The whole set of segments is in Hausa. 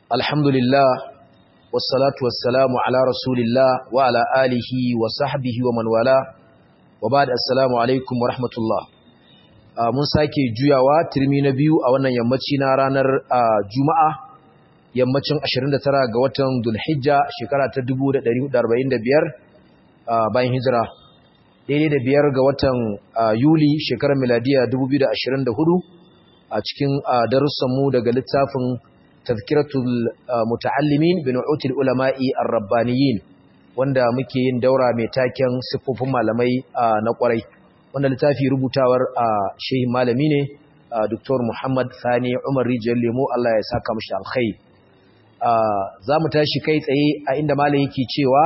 alhamdulillah wassalatu wassalamu ala rasulillah wa ala alihi wa sahbihi wa man wala wa ba'd assalamu alaikum wa rahmatullah mun sake juyawa turmi na biyu a wannan yammaci na ranar juma'a yammacin 29 ga watan Dhulhijja shekara ta 1445 bayan hijira daidai da biyar ga watan Yuli shekarar miladiya 2024 a cikin darussanmu daga littafin tazkiratul muta'allimin bi nu'util ulama'i ar-rabbaniyin wanda muke yin daura mai taken siffofin malamai na kwarai wanda littafi rubutawar shehi malami ne Dr. Muhammad Sani Umar Rijiyar Lemo Allah ya saka mashi alkhairi za mu tashi kai tsaye a inda malam yake cewa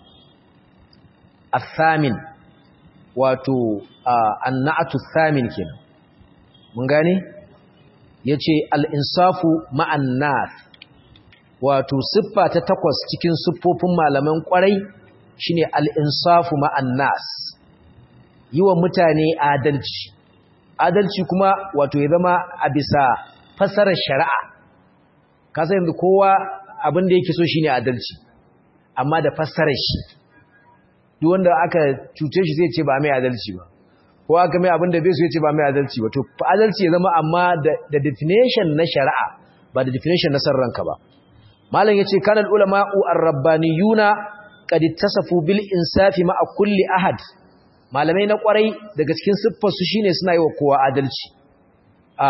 athamin wato annatu thamin kenan mun gane yace al-insafu ma'an nas wato siffa ta takwas cikin siffofin malaman kwarai shine al-insafu ma'an nas yiwa mutane adalci adalci kuma wato ya zama a bisa fasarar shari'a kasa yanzu kowa abin da yake so shine adalci amma da fassarar shi duk wanda aka cuce shi zai ce ba mai adalci ba ko aka mai abin da bai so ya ce ba mai adalci ba to adalci ya zama amma da definition na shari'a ba da definition na san ranka ba malam yace kanal ulama'u ar-rabbaniyuna qad ittasafu bil insafi ma'a kulli ahad malamai na kwarai daga cikin siffar su shine suna yi wa kowa adalci a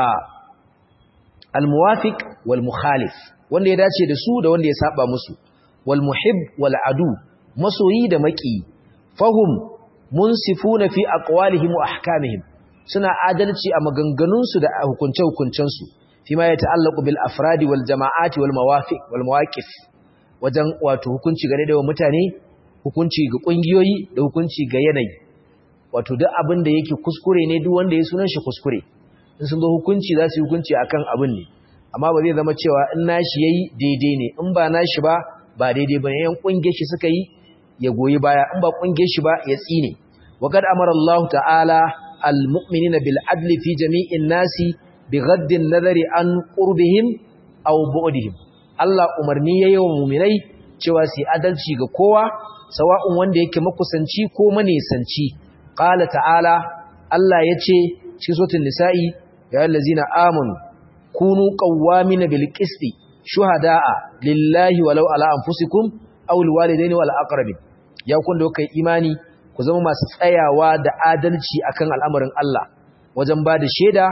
al-muwafiq wal mukhalif wanda ya dace da su da wanda ya saba musu wal muhib wal adu masoyi da maki fahum munsifuna fi aqwalihim wa ahkamihim suna adalci a maganganunsu da hukunce hukuncensu fi ma yata'allaqu bil afradi wal jama'ati wal mawafiq wal mawaqif wajen wato hukunci gare da mutane hukunci ga kungiyoyi da hukunci ga yanayi wato duk abin da yake kuskure ne duk wanda ya sunan shi kuskure in sun zo hukunci za su yi hukunci akan abin ne amma ba zai zama cewa in nashi yayi daidai ne in ba nashi ba ba daidai bane yan kungiyar shi suka yi ya goyi baya in ba kungiyar shi ba ya tsine wa qad amara Allah ta'ala al-mu'minina bil adli fi jami'in nasi bighaddi an-nazari an qurbihim aw bu'dihim Allah umarni yayi wa mu'minai cewa su adalci ga kowa sawa'un wanda yake makusanci ko manesanci qala ta'ala Allah yace cikin suratul nisa'i ya allazina amanu kunu qawwamina bil qisti shuhada'a lillahi walau ala anfusikum aw liwalidayni wal aqrabin ya kun da kai imani ku zama masu tsayawa da adalci akan al'amarin Allah wajen ba da shaida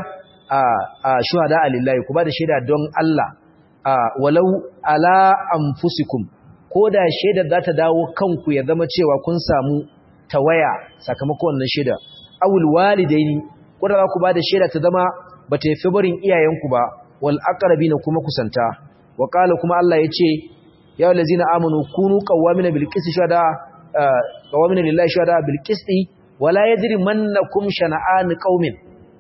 a shuhada'a lillahi ku ba da shaida don Allah walau ala anfusikum ko da shaidar za ta dawo kanku ya zama cewa kun samu tawaya sakamakon wannan shaida awul walidaini ko da za ku ba da shaida ta zama ba ta yafi barin iyayenku ba wal aqrabina kuma kusanta wa qala kuma Allah yace ya allazina amanu kunu qawwamina bil qisti shuhada qawwamina lillahi shuhada bil qisti wala yajri mannakum shana'an qaumin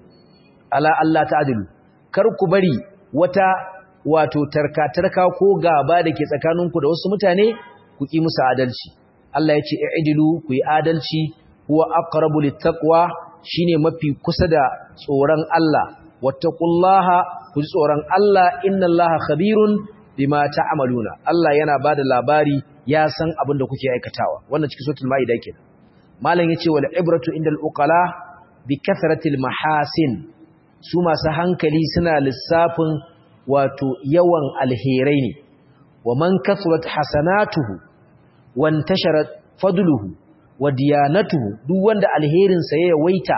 ala Allah ta'dilu kar ku bari wata wato tarka tarka ko gaba dake tsakaninku da wasu mutane ku ki musu adalci Allah yace i'dilu ku yi adalci huwa aqrabu littaqwa shine mafi kusa da tsoron Allah wattaqullaha ku ji tsoron Allah innallaha khabirun bima ta'maluna Allah yana bada labari ya san abin da kuke aikatawa wannan cikin suratul maida kenan malam yace wal ibratu indal uqala bi kathratil mahasin su masu hankali suna lissafin wato yawan alherai ne wa man kathrat hasanatuhu wa intasharat fadluhu wa diyanatuhu duk wanda alherin sa ya yawaita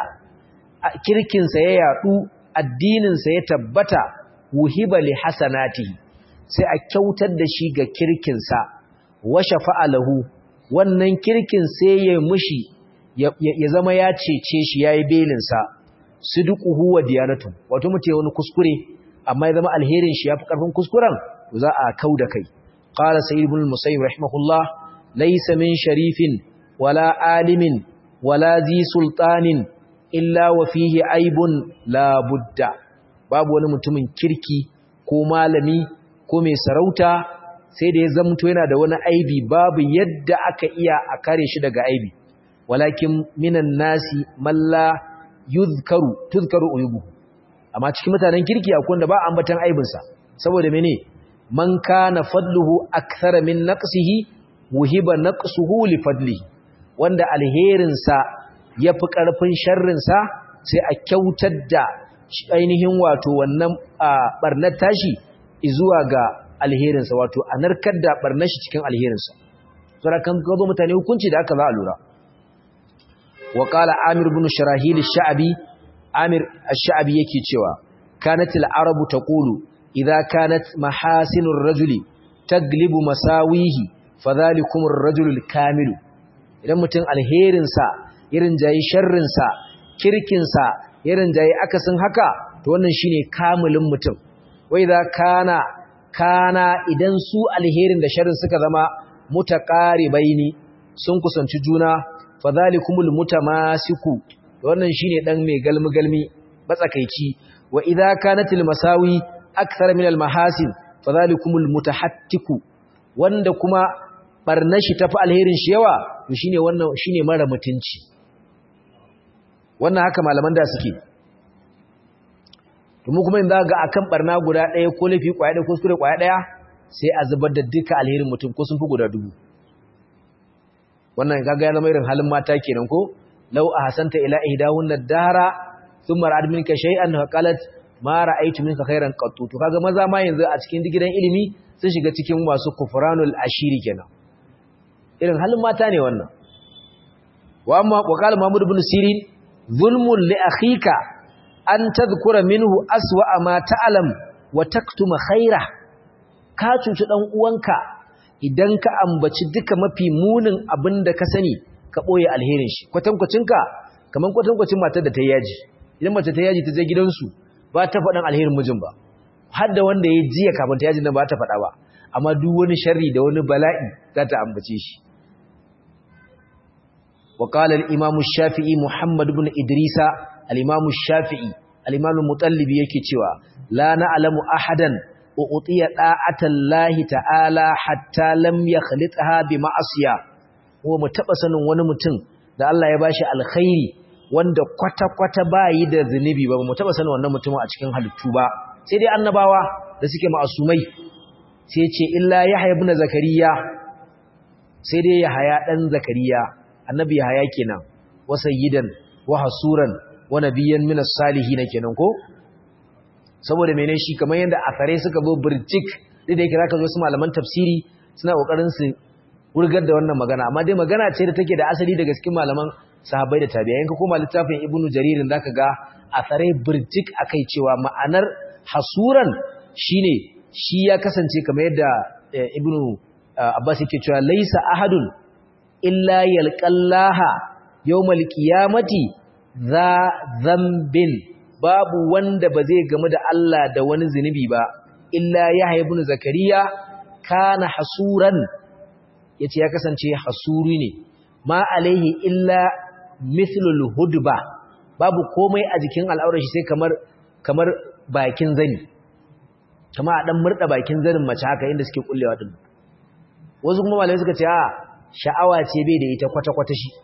kirkin sa ya yadu addinin sa ya tabbata wuhiba li hasanatihi sai a kyautar da shi ga kirkinsa washe fa'alahu wannan kirkin sai ya mushi ya zama ya cece shi ya yi belinsa su duƙuhu wa diyanatu wato mutu wani kuskure amma ya zama alherin shi ya fi ƙarfin kuskuren za a kau da kai ƙara sa'id ibn musayyib rahimahullah laysa min sharifin wala alimin wala zi sultanin illa wa fihi aibun la budda babu wani mutumin kirki ko malami ko mai sarauta sai da ya zamto yana da wani aibi babu yadda aka iya a kare shi daga aibi walakin minan nasi malla yuzkaru tuzkaru uyubu amma cikin mutanen kirki akwai wanda ba ambatan aibinsa saboda mene man kana fadluhu akthara min naqsihi wuhiba naqsuhu li fadlihi wanda alherinsa yafi karfin sharrinsa sai a kyautar da ainihin wato wannan barnar tashi zuwa ga alherinsa wato a narkar da barnar shi cikin alherinsa saboda kan gazo mutane hukunci da aka za a lura wa qala amir ibn sharahil ash-sha'bi amir ash-sha'bi yake cewa kanat al-arabu taqulu idza kanat mahasinur rajuli taglibu masawihi fadhalikum ar-rajulu al-kamil idan mutum alherin sa irin jayi sharrin sa kirkin sa irin jayi akasin haka to wannan shine kamilin mutum wa idza kana kana idan su alherin da sharrin suka zama mutaqaribaini sun kusanci juna fadhalikumul mutamasiku wannan shine dan mai galmi galmi matsakaici wa idza kanatil masawi akthar min al mahasin fadhalikumul mutahattiku wanda kuma barnashi tafi alherin shi yawa to shine wannan shine mara mutunci wannan haka malaman da suke to mu kuma in za ga akan barna guda ɗaya ko lafi kwaya ɗaya ko kuskure kwaya ɗaya sai a zubar da duka alherin mutum ko sun fi guda dubu wannan kaga ya zama irin halin mata kenan ko law ahsanta ila ihdahunna dara thumma ra'ad minka shay'an fa qalat ma ra'aytu minka khairan qattu to kaga maza ma yanzu a cikin gidan ilimi sun shiga cikin masu kufranul ashiri kenan irin halin mata ne wannan wa amma wa qala mahmud ibn sirin zulmun li akhika an tadhkura minhu aswa ma ta'lam wa taktuma khaira ka cuci dan uwanka idan ka ambaci duka mafi munin abin da ka sani ka ɓoye alherin shi kwatankwacinka kamar kwatankwacin matar da ta yaji idan mace ta yaji ta je gidansu ba ta faɗin alherin mijin ba har da wanda ya jiya kafin ta yaji nan ba ta faɗa ba amma duk wani sharri da wani bala'i za ta ambace shi wa qala al-imam shafii muhammad ibn idrisa al-imam shafii al-imam mutallibi yake cewa la na'lamu ahadan u'tiya da'atan lahi ta'ala hatta lam yakhlitha bi ma'asiya ko mu taba sanin wani mutum da Allah ya bashi alkhairi wanda kwata kwata bayi da zunubi ba mu taba sanin wannan mutumin a cikin halittu ba sai dai annabawa da suke ma'asumai sai ce illa yahya ibn zakariya sai dai yahya dan zakariya annabi yahya kenan wa sayyidan wa hasuran wa nabiyyan min as-salihin kenan ko saboda mene shi kamar yadda asare suka zo birjik duk da yake zaka zo su malaman tafsiri suna kokarin su wurgar da wannan magana amma dai magana ce da take da asali daga cikin malaman sahabbai da tabi'ai ka koma littafin ibnu jaririn zaka ga asare birjik akai cewa ma'anar hasuran shine shi ya kasance kamar yadda ibnu abbas yake cewa laisa ahadun illa yalqallaha yawmal qiyamati za dhanbin babu wanda ba zai gamu da Allah da wani zunubi ba illa Yahya ibn Zakariya kana hasuran yace ya kasance hasuri ne ma alaihi illa mithlul hudba babu komai a jikin al'aurar shi sai kamar kamar bakin zani kama a dan murda bakin zanin mace haka inda suke kullewa din wasu kuma malai suka ce a sha'awa ce bai da ita kwata kwata shi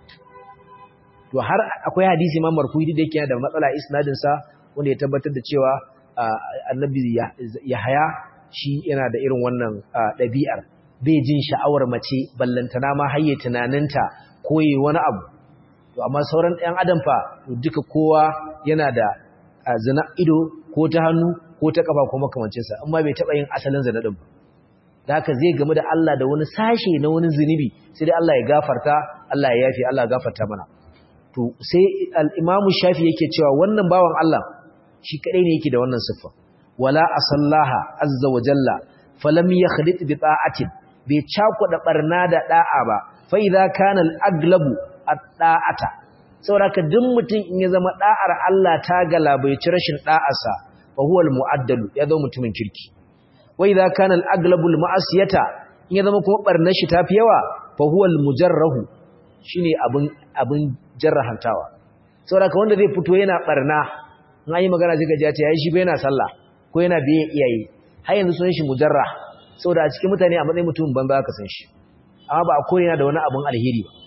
to har akwai hadisi ma marfu'i da yake da matsala isnadin sa wanda ya tabbatar da cewa annabi Yahaya shi yana da irin wannan ɗabi'ar bai jin sha'awar mace ballantana ma hayye tunaninta koyi wani abu to amma sauran ɗan adam fa duka kowa yana da zina ido ko ta hannu ko ta kafa ko makamancinsa amma bai taɓa yin asalin zina ɗin ba da haka zai gamu da Allah da wani sashe na wani zunubi sai dai Allah ya gafarta Allah ya yafi Allah ya gafarta mana to sai al-imamu shafi yake cewa wannan bawan Allah shi kadai ne yake da wannan siffa wala asallaha azza wa jalla falam yakhlit bi ta'atin bai cakuda barna da da'a ba fa idza kana al-aglabu at-ta'ata saboda duk mutum in ya zama da'ar Allah ta galabaici rashin da'arsa fa huwa al-mu'addalu ya zama mutumin kirki wa idza kana al-aglabu al-ma'asiyata in ya zama kuma barnar shi tafi yawa fa huwa al-mujarrahu shine abin abin jarrahantawa saboda wanda zai fito yana barna in an yi magana sai gaji ya ce yayi shi bai yana sallah ko yana biye iyaye har yanzu sunan shi mujarra saboda a cikin mutane a matsayin mutum banza ka san shi amma ba a koyi yana da wani abun alheri ba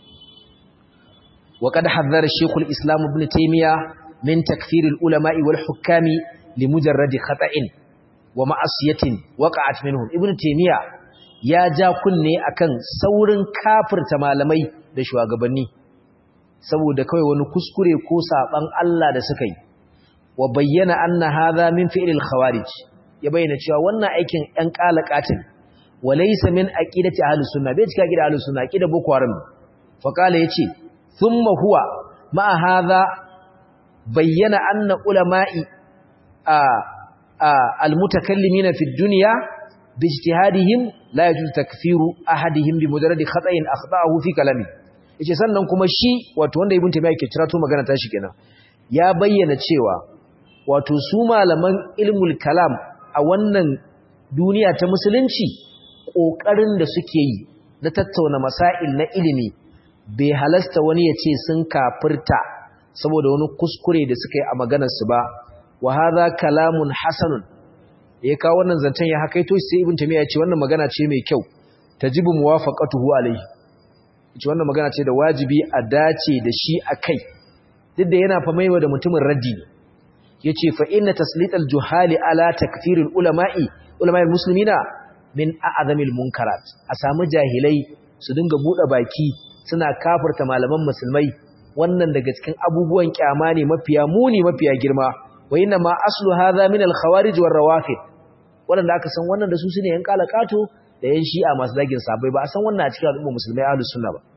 wa qad hazzara shaykhul islam ibn taymiya min takfir al ulama wal hukami li mujarrad khata'in wa ma'asiyatin waqa'at minhum ibnu taymiya ya ja kunne akan saurin kafirta malamai da shugabanni saboda kai wani kuskure ko saban Allah da suka yi wa bayyana anna hadha min fi'lil khawarij ya bayyana cewa wannan aikin ɗan qalaqatin wa laysa min aqidati ahlus sunna bai cika aqida ahlus sunna aqida boko haram fa qala yace thumma huwa ma hadha bayyana anna ulama'i a المتكلمين في الدنيا باجتهادهم لا يجوز تكفير أحدهم بمجرد خطأ أخطأه في كلامه yace sannan kuma shi wato wanda ibn taymiya ke cirato magana ta shi kenan ya bayyana cewa wato su malaman ilmul kalam a wannan duniya ta musulunci kokarin da suke yi na tattauna masail na ilimi bai halasta wani ya ce sun kafirta saboda wani kuskure da suka yi a maganar su ba wa hadha kalamun hasanun ya kawo wannan zancen ya hakaito sai ibn tamiya ya ce wannan magana ce mai kyau tajibu muwafaqatuhu alayhi ce wannan magana ce da wajibi a dace da shi akai duk da yana fa maiwa da mutumin raddi yace fa inna taslital juhali ala takfiril ulama'i ulama'il muslimina min a'zamil munkarat a samu jahilai su dinga bude baki suna kafirta malaman musulmai wannan daga cikin abubuwan kyama ne mafiya muni mafiya girma wa inna ma aslu hadha min al-khawarij war rawafid wanda aka san wannan da su sune yan kalakato da yan shi'a masu dagin sabai ba a san wannan a cikin al'umma musulmai ahlus sunna ba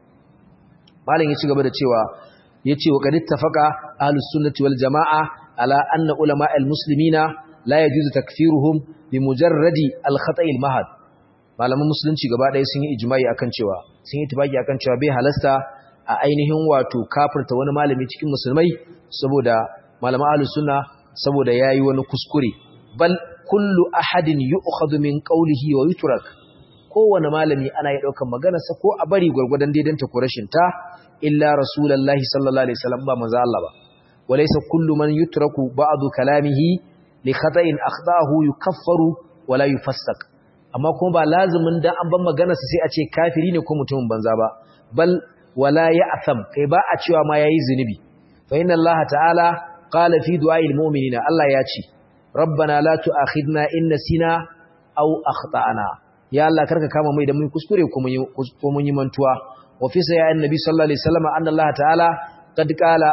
malam ya ci gaba da cewa yace wa qad ittafaqa ahlus sunnati wal jamaa ala anna ulama al-muslimina la yajuzu takfiruhum bi mujarradi al-khata' al-mahad malaman musulunci gaba ɗaya sun yi ijma'i akan cewa sun yi tibaki akan cewa bai halasta a ainihin wato kafirta wani malami cikin musulmai saboda malaman ahlus sunna saboda yayi wani kuskure bal kullu ahadin yu'khadhu min qawlihi wa yutrak kowane malami ana yi daukan maganarsa ko a bari gurgurdan daidanta ko rashin ta illa rasulullahi sallallahu alaihi wasallam ba manzo Allah ba walaysa kullu man yutraku ba'du kalamihi li khata'in akhdahu yukaffaru wala yufassaq amma kuma ba lazimin dan an ban maganarsa sai a ce kafiri ne ko mutumin banza ba bal wala ya'tham kai ba a cewa ma yayi zunubi fa inna Allah ta'ala qala fi du'a'il mu'minina Allah ya ce rabbana la tu'akhidna in nasina aw akhtana ya Allah karka kama mai da mun kuskure ko mun yi ko mun yi mantuwa wa fi sayyi annabi sallallahu alaihi wasallam anna Allah ta'ala qad qala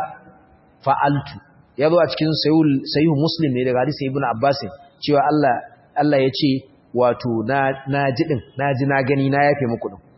fa'altu yazo a cikin sahih sahih muslim ne daga hadisi ibnu abbas cewa Allah Allah ya ce wato na na ji din na ji na gani na yafe muku din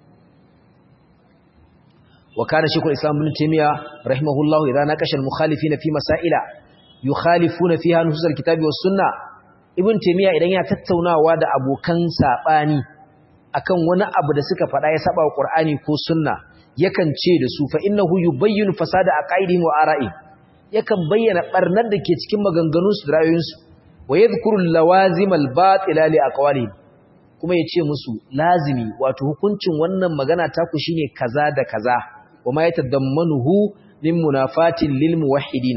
وكان شيخ الإسلام ابن تيمية رحمه الله إذا ناقش المخالفين في مسائل يخالفون فيها نصوص الكتاب والسنة ابن تيمية إذا yana tattaunawa da abokan sabani akan wani abu da suka faɗa ya saba wa Qur'ani ko sunna yakan ce da su fa innahu yubayyinu fasada aqaidihim wa ara'ihim yakan bayyana barnar da ke cikin maganganun su da ra'ayoyin su wa yadhkuru lawazim al-batila li aqwalihim kuma ya ce musu lazimi wato hukuncin wannan magana taku shine kaza da kaza وما يتضمنه من منافات للموحدين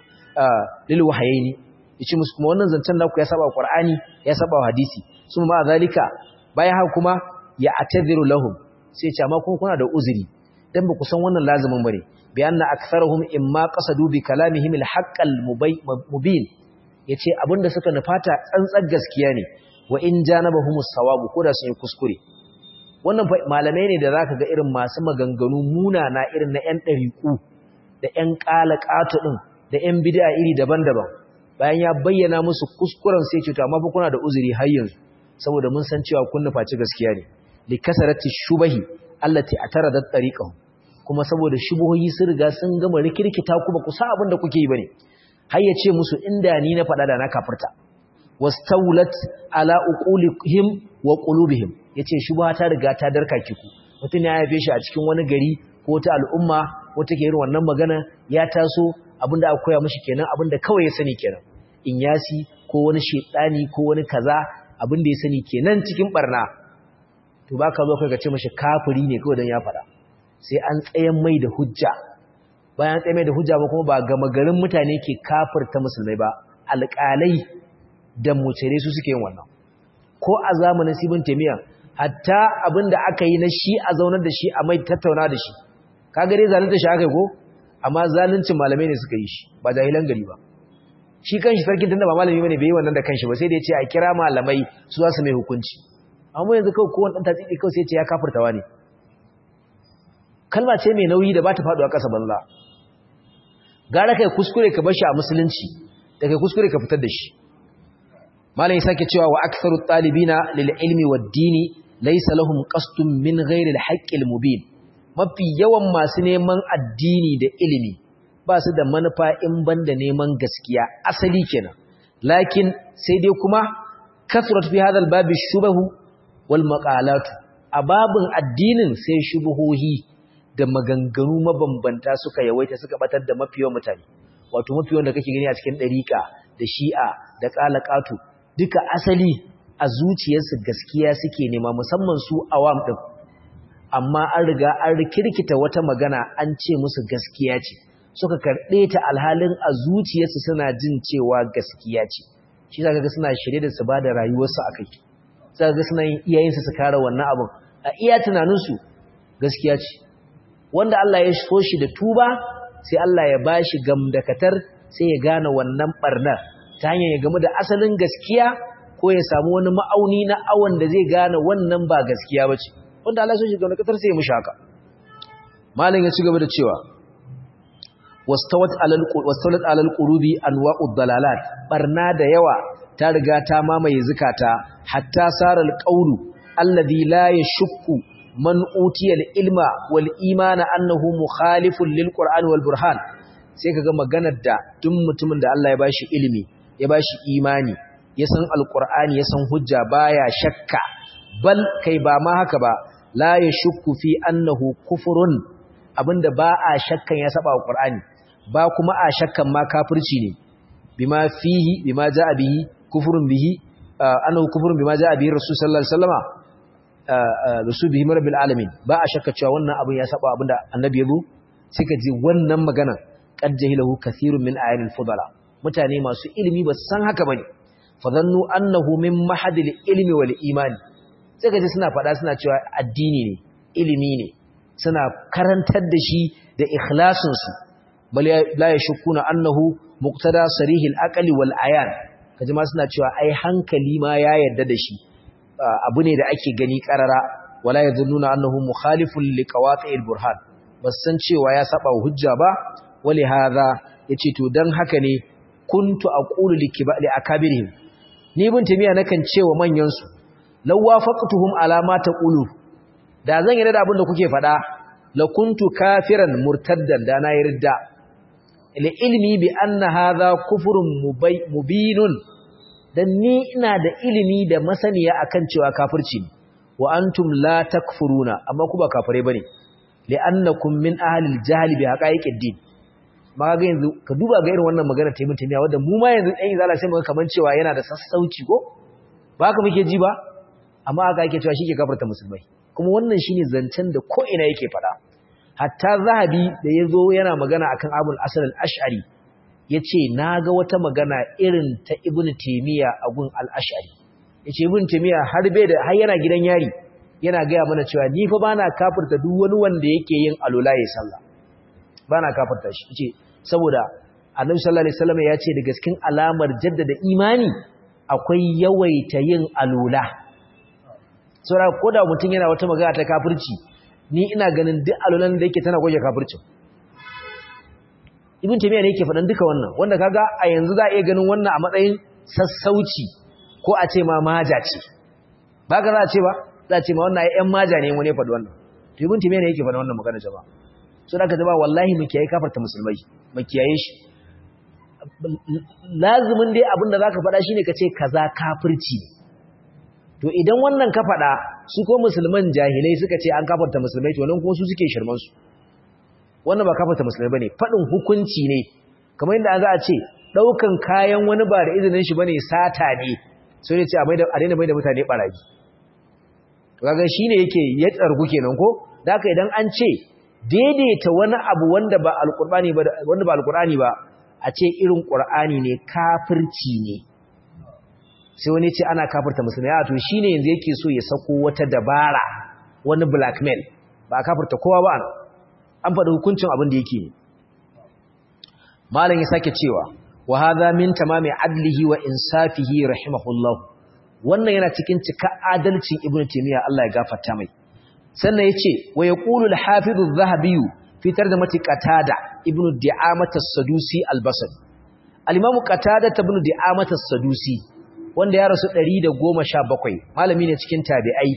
للوحيين yace musu kuma wannan zancen naku ya saba Qur'ani ya saba hadisi suma ma zalika bayan haka kuma ya atadhiru lahum sai ce amma kuma kuna da uzuri dan ba ku san wannan lazimin bane bi anna aktharuhum imma qasadu bi kalamihim al-haqqal mubin yace abinda suka nufata tsantsar gaskiya ne wa in janabahumus sawabu ko da sun yi kuskure wannan malamai ne da zaka ga irin masu maganganu munana irin na ƴan ɗariƙu da ƴan ƙalaƙato ɗin da ƴan bid'a iri daban-daban bayan ya bayyana musu kuskuren sai ce to amma fa kuna da uzuri har yanzu saboda mun san cewa kun nufaci gaskiya ne li kasarati shubahi allati ataradat tariqahu kuma saboda shubuhoyi sun riga sun gama rikirkita ku ba ku sa abin da kuke yi bane har ya ce musu inda ni na faɗa da na kafirta wastawlat ala uqulihim wa qulubihim yace shubha ta riga ta darka kiku mutun ya haife shi a cikin wani gari ko ta al'umma wata ke irin wannan magana ya taso abinda aka koya mishi kenan abinda kawai ya sani kenan in yasi ko wani shedani ko wani kaza abinda ya sani kenan cikin barna to baka zo kai ka ce mishi kafiri ne kawai dan ya fada sai an tsayen mai da hujja bayan tsayen mai da hujja ba kuma ba gama garin mutane ke kafirta musulmai ba alƙalai da mucere su suke yin wannan ko a zamanin sibin taimiyya hatta abin da aka yi na shi a zaunar da shi a mai tattauna da shi ka gare zalunta shi aka yi ko amma zaluncin malamai ne suka yi shi ba jahilan gari ba shi kanshi sarkin tunda ba malami bane bai yi wannan da kanshi ba sai da ya ce a kira malamai su za su mai hukunci amma yanzu kawai kowane ɗan tatsiki kawai sai ce ya kafurtawa ne kalma ce mai nauyi da ba ta faɗuwa ƙasa banza gara kai kuskure ka bar shi a musulunci da kai kuskure ka fitar da shi malam ya sake cewa wa aktharu talibina lil ilmi wad dini laysa lahum qasdun min ghairi al haqqil mubin mafi yawan masu neman addini da ilimi ba su da manufa in banda neman gaskiya asali kenan lakin sai dai kuma kasrat fi hadha al babi shubahu wal maqalatu a babin addinin sai shubuhohi da maganganu mabambanta suka yawaita suka batar da mafiyan mutane wato mafiyan da kake gani a cikin dariƙa da shi'a da qalaqatu duka asali a zuciyarsu gaskiya suke nema musamman su awam din amma an riga an rikirkita wata magana an ce musu gaskiya ce suka karɓe ta alhalin a zuciyarsu suna jin cewa gaskiya ce shi zaka ga suna shirye da su bada rayuwarsu akai zaka ga suna yin iyayensu su kare wannan abin a iya tunaninsu gaskiya ce wanda Allah ya so shi da tuba sai Allah ya bashi gamdakatar sai ya gane wannan barnar ta hanyar ya gamu da asalin gaskiya ko ya samu wani ma'auni na awon da zai gane wannan ba gaskiya bace wanda Allah ya so shi gamdakatar sai ya mushi haka malam ya ci gaba da cewa wastawat alal wastawat alal qulubi anwa'ud dalalat barna da yawa ta riga ta mamaye zukata hatta saral qawlu alladhi la yashukku man utiyal ilma wal imana annahu mukhalifun lil qur'an wal burhan sai kaga maganar da duk mutumin da Allah ya bashi ilimi ya bashi imani ya san alqur'ani ya san hujja baya shakka bal kai ba ma haka ba la yashukku fi annahu kufrun abinda ba a shakkan ya saba alqur'ani ba kuma a shakkan ma kafirci ne bima fihi bima jaa bihi kufrun bihi annahu kufrun bima jaa bihi rasul sallallahu alaihi wasallama rusu bihi rabbil alamin ba a shakka cewa wannan abin ya saba abinda annabi ya zo sai ka ji wannan magana qad jahilahu kathirun min ayatil fudala mutane masu ilimi ba su san haka bane fa zannu annahu min mahadil ilmi wal imani sai ka ji suna faɗa suna cewa addini ne ilimi ne suna karantar da shi da ikhlasin su bal la yashkuna annahu muqtada sarihil aqli wal ayan kaji ma suna cewa ai hankali ma ya yarda da shi abu ne da ake gani karara wala yadhunnuna annahu mukhalifun liqawati'il burhan bas san cewa ya saba hujja ba wali hadha yace to dan haka ne kuntu aqulu likibali akabirihim ni ibn tamiya nakan cewa manyan su law wafaqtuhum ala ma taqulu da zan yi da abin da kuke faɗa la kuntu kafiran murtaddan da na yarda li ilmi bi anna hadha kufrun mubinun dan ni ina da ilimi da masaniya akan cewa kafirci ne wa antum la takfuruna amma ku ba kafire bane li'annakum min ahli al-jahl bi haqa'iqid din ma ga yanzu ka duba ga irin wannan magana ta mutuniya wanda mu ma yanzu ɗan izala sai muga kaman cewa yana da sassauci ko ba haka muke ji ba amma haka yake cewa shike kafirta musulmai kuma wannan shine zancen da ko ina yake fada hatta zahabi da yazo yana magana akan abul asal al-ash'ari ya ce na ga wata magana irin ta ibn taimiyya a gun al'ashari ya ce ibn taimiyya har bai da har yana gidan yari yana gaya mana cewa ni fa ba na kafirta duk wani wanda yake yin alula ya sallah ba na kafirta shi ce saboda annabi sallallahu alaihi wasallam ya ce da gaskin alamar jaddada imani akwai yawaita yin alula saboda ko da mutum yana wata magana ta kafirci ni ina ganin duk alulan da yake tana goge kafircin ibn taymiya ne yake faɗan duka wannan wanda kaga a yanzu za a iya ganin wannan a matsayin sassauci ko a ce ma maja ce ba ka za a ce ba za a ce ma wannan ƴan maja ne wani ya faɗi wannan to ibn taymiya ne yake faɗan wannan magana jama'a so da ka jama'a wallahi mu kiyaye kafarta musulmai mu kiyaye shi lazimin dai abin da zaka faɗa shine ka ce kaza kafirci to idan wannan ka faɗa su ko musulman jahilai suka ce an kafarta musulmai to nan kuma su suke shirman su wannan ba kafarta musulmai bane fadin hukunci ne kamar yadda za a ce daukan kayan wani ba da izinin shi bane sata ne sai ne ce a maida a daina maida mutane barayi to kaga shine yake ya tsargu kenan ko da haka idan an ce daidaita wani abu wanda ba alqur'ani ba wanda ba alqur'ani ba a ce irin qur'ani ne kafirci ne sai wani ce ana kafirta musulmai a to shine yanzu yake so ya sako wata dabara wani blackmail ba a kafirta kowa ba an faɗi hukuncin abin da yake malam ya sake cewa wa hadha min tamami adlihi wa insafihi rahimahullah wannan yana cikin cika adalcin ibnu taymiya Allah ya gafarta mai sannan yace wa yaqulu al-hafiz adh-dhahabi fitar da mati qatada ibnu di'amah as-sadusi al-basri al-imam qatada ibnu di'amah as-sadusi wanda ya rasu 117 malami ne cikin tabi'ai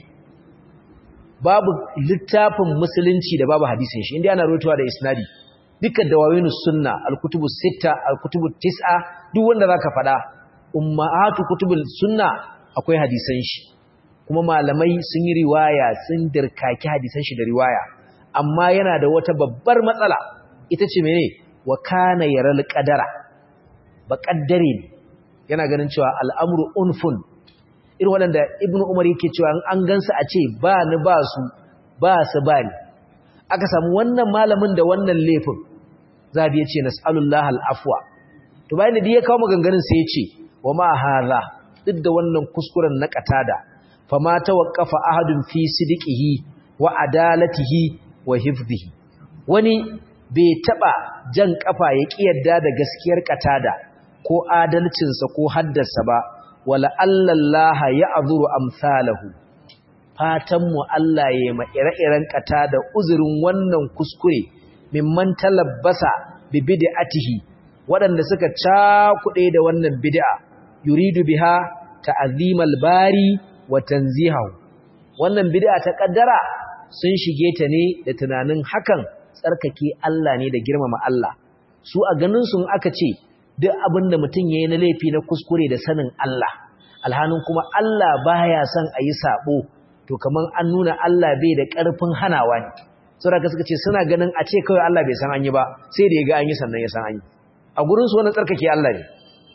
babu littafin musulunci da babu hadisin shi inda ana rutuwa da isnadi dukkan dawawinu sunna al-kutubu sita al-kutubu tis'a duk wanda zaka fada ummahatu kutubul sunna akwai hadisan shi kuma malamai sun yi riwaya sun dirkaki hadisan shi da riwaya amma yana da wata babbar matsala ita ce mene wa kana yaral qadara ba kaddare ne yana ganin cewa al'amru unfun irin waɗanda ibn umar yake cewa an gansu a ce ba ni ba su ba su ba ni aka samu wannan malamin da wannan laifin zabi ya ce nas'alullah al'afwa to bayan da ya kawo maganganun sai ya ce wa ma hadha duk da wannan kuskuren na katada fa ma tawaqqafa ahadun fi sidqihi wa adalatihi wa hifdhihi wani bai taba jan kafa ya kiyarda da gaskiyar katada ko adalcinsa ko haddarsa ba wala allallaha ya azuru amsalahu fatanmu Allah ya ma ire-iren kata da uzurin wannan kuskure mimman talabbasa bi bid'atihi waɗanda suka cakuɗe da wannan bid'a yuridu biha ta'zimal bari wa tanzihahu wannan bid'a ta kaddara sun shige ta ne da tunanin hakan tsarkake Allah ne da girmama Allah su a ganin sun aka ce duk abin da mutum ya yi na laifi na kuskure da sanin Allah alhanin kuma Allah baya son a yi sabo to kamar an nuna Allah bai da ƙarfin hanawa ne saboda suka ce suna ganin a ce kawai Allah bai san an yi ba sai da ya ga an yi sannan ya san an yi a gurin su wannan tsarkake Allah ne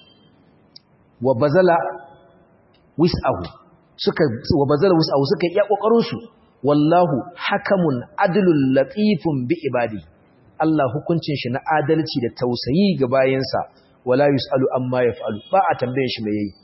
wa bazala wis'ahu suka wa bazala wis'ahu suka yi kokarin su wallahu hakamun adlul latifun bi ibadi Allah hukuncin shi na adalci da tausayi ga bayansa wala yusalu amma yaf'alu ba a tambaye shi me yayi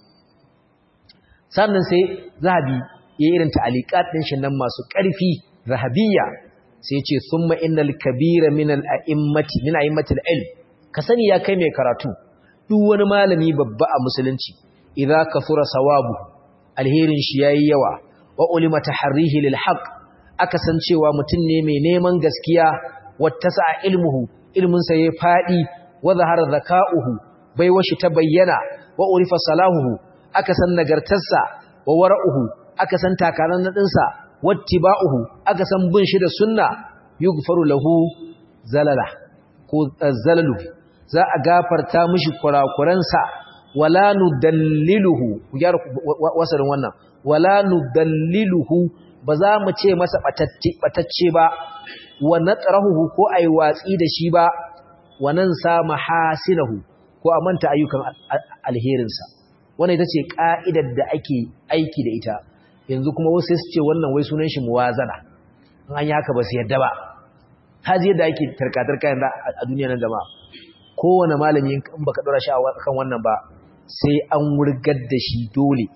sannan sai zahabi ya irin ta'aliqat din shi nan masu ƙarfi zahabiyya sai ce thumma innal kabira min al a'immati min a'immati al ilm ka sani ya kai mai karatu duk wani malami babba a musulunci idza kafura sawabu alherin shi yayi yawa wa ulima tahrihi lil haqq aka san cewa mutum ne mai neman gaskiya wattasa ilmuhu ilmin sa yayi fadi wa zahara zaka'uhu bai washi ta bayyana wa urifa salahuhu aka san nagartarsa wa wara'uhu aka san takaran nadinsa wattiba'uhu aka san bin shi da sunna yughfaru lahu zalala ko zalalu za a gafarta mishi kurakuransa wala nudalliluhu ku gyara wasarin wannan wala nudalliluhu ba za mu ce masa batacce ba wa natrahu ko ai watsi da shi ba wa nan sa mahasinahu ko a manta ayyukan alherinsa wannan ita ce ka'idar da ake aiki da ita yanzu kuma wasu su ce wannan wai sunan shi muwazana in an yi haka ba su yadda ba haji yadda ake tarkatarka yanzu a duniya nan jama'a kowane malami in baka dora shi kan wannan ba sai an wurgar da shi dole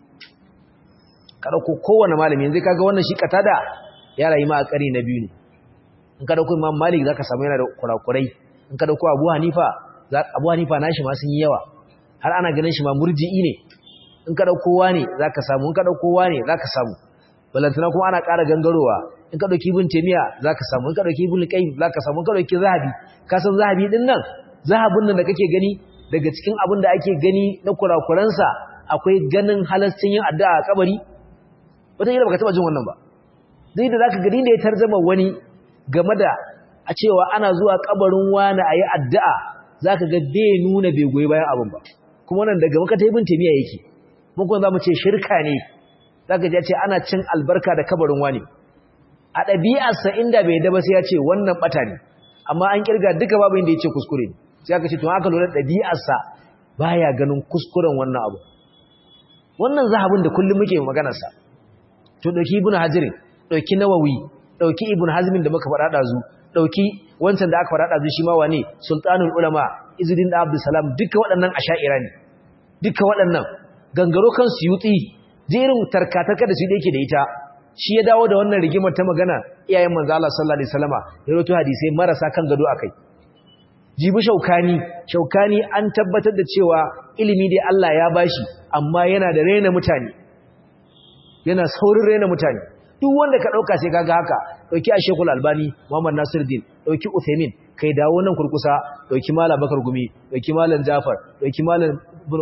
ka dauko kowane malami yanzu kaga wannan shi katada ya rayu ma a kari na biyu ne in ka dauko imam malik zaka samu yana da kurakurai in ka dauko abu hanifa abu hanifa nashi ma sun yi yawa har ana ganin shi ma murji'i ne in ka dauko wani zaka samu in ka dauko wani zaka samu balantana kuma ana ƙara gangarowa in ka dauki ibn taymiya zaka samu in ka dauki ibn qayyim zaka samu in ka dauki zahabi ka san zahabi din nan zahabin nan da kake gani daga cikin abin da ake gani na kurakuransa akwai ganin halascin yin addu'a a kabari wata baka taba jin wannan ba zai da zaka gani da ya tarzama wani game da a cewa ana zuwa kabarin wani ayi addu'a zaka ga bai nuna bai goyi bayan abin ba kuma wannan daga makata ibn taymiya yake mun kuma zamu ce shirka ne zaka ji ce ana cin albarka da kabarin wani a ɗabi'arsa inda bai da ba sai ya ce wannan bata ne amma an kirga duka babu inda yace kuskure ne sai aka ce to aka lura ɗabi'arsa baya ganin kuskuren wannan abu wannan zahabin da kullum muke maganar sa to dauki ibnu hajar dauki nawawi dauki ibnu hazmin da muka faɗa dazu dauki wancan da aka faɗa dazu shi ma wane sultanul ulama izudin da abdul salam duka waɗannan asha'ira ne duka waɗannan gangaro kan suyuti jerin tarkatarka da su da yake da ita shi ya dawo da wannan rigimar ta magana iyayen manzo Allah sallallahu alaihi wasallama ya rawaito hadisi marasa kan gado akai jibi shaukani shaukani an tabbatar da cewa ilimi dai Allah ya bashi amma yana da rena mutane yana saurin rena mutane duk wanda ka dauka sai kaga haka dauki Sheikhul Albani Muhammad Nasiruddin dauki Uthaymeen kai dawo nan kurkusa dauki Malam Bakar Gumi dauki Malam Jafar dauki Malam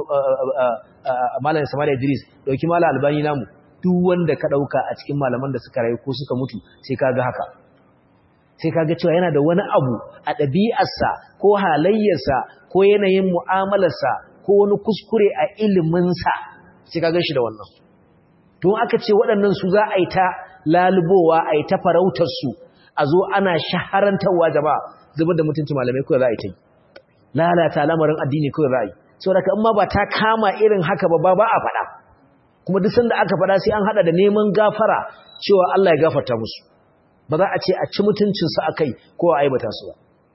Malam Ismail Idris dauki Malam Albani namu duk wanda ka dauka a cikin malaman da suka rayu ko suka mutu sai kaga haka sai kaga cewa yana da wani abu a ɗabi'arsa ko halayyarsa ko yanayin mu'amalarsa ko wani kuskure a iliminsa sai kaga shi da wannan don aka ce waɗannan su za a yi ta lalubowa a yi ta farautarsu a zo ana shaharantarwa jama'a zubar da mutunci malamai kawai za a yi ta yi lalata lamarin addini kawai za a yi sau da in ma ba ta kama irin haka ba ba a faɗa kuma duk sanda aka faɗa sai an haɗa da neman gafara cewa Allah ya gafarta musu ba za a ce a ci mutuncinsu a kai ko a aibata su ba